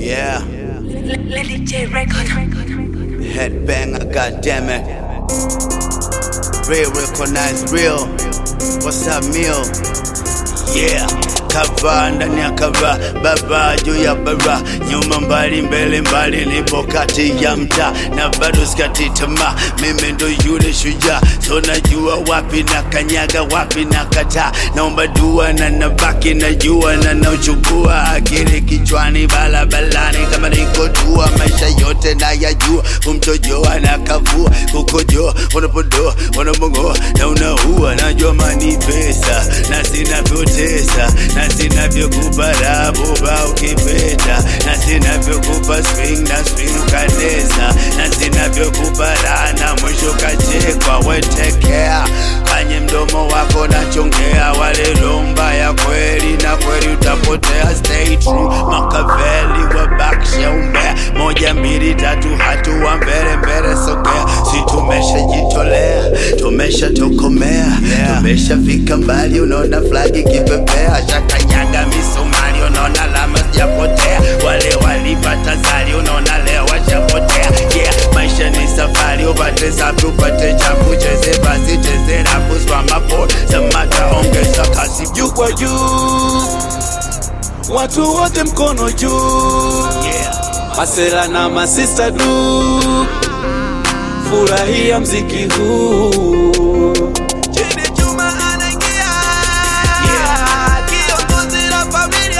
Yeah, Lily J record. headbanger, goddammit. Real, recognize real. What's up, meal? Yeah, kava ndani ya kava, baba juu ya bara, nyuma mbali, mbele mbali, nipo kati ya mtaa na bado sikati tamaa. Mimi ndo yule shujaa, so najua wapi na kanyaga, wapi na kataa. Naomba dua na nabaki najua na nauchukua akili kichwani, balabalani kama niko tua, maisha yote nayajua, kumtojoa na kavua, kukojoa, unapodoa, unamongoa na unaua, najua mani pesa na sinavyotesa na sinavyokupa rabuba ukipeta na sinavyokupa swing na swing ukanesa na sinavyokupa raha na mwisho kachekwa wetekea kanye mdomo wako nachongea wale lomba ya kweli na kweli utapotea stay true makaveli wabakisha umbea moja mbili tatu hatua mbele mbele sogea si tumeshajitolea tumeshatokomea yeah. tumeshafika mbali unaona flagi kipepea shakanyaga misumari unaona alama sijapotea wale walipata zali unaona leo washapotea yeah. maisha ni safari upate safi upate chafu cheze basi cheze rapu swamapo samata ongeza kasi juu kwa juu, watu wote mkono juu, yeah. masela na masista du, furahia mziki huu. Chidi Juma anaingia, kiongozi la familia.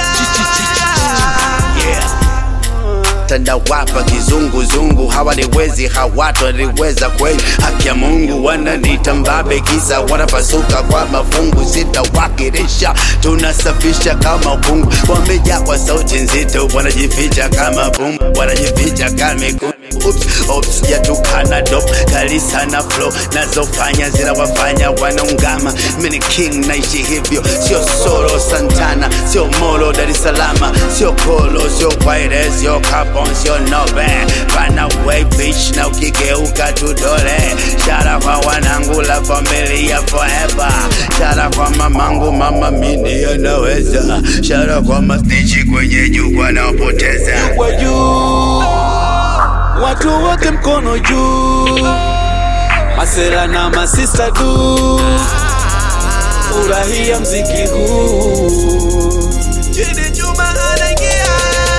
yeah. tandawapa kizunguzungu hawaliwezi hawataliweza kweli haki ya mungu wananita mbabe kisa wanapasuka kwa mafungu sitawakilisha tunasafisha kama ukungu wamejaa kwa sauti nzito wanajificha kama pumbu wanajificha kama ikungu Oops, oops, yatukana dop kali sana flow nazofanya zinawafanya wanaungama mini king naishi hivyo sio solo santana sio molo dar es salama sio kolo sio kwaire sio kapon sio nobe bana way bitch na ukigeuka tudole shara kwa wanangu la familia forever shara kwa mamangu mama mini anaweza shara kwa mastichi kwenye jukwa naopoteza kwa juu, watu wote mkono juu, masela na masista du, furahia mziki huu. Chidi Juma anaingia,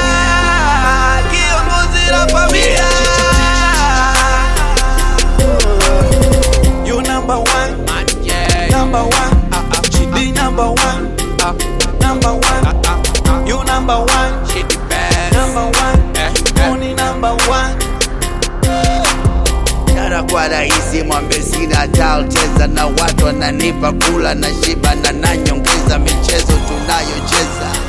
kiongozi la familia. You number one, number one, Chidi number one, number one, you number one, number one, Moni number one. Shara kwa rahisi mwambe sina taoteza na watu wananipa kula na shiba na nanyongeza michezo tunayocheza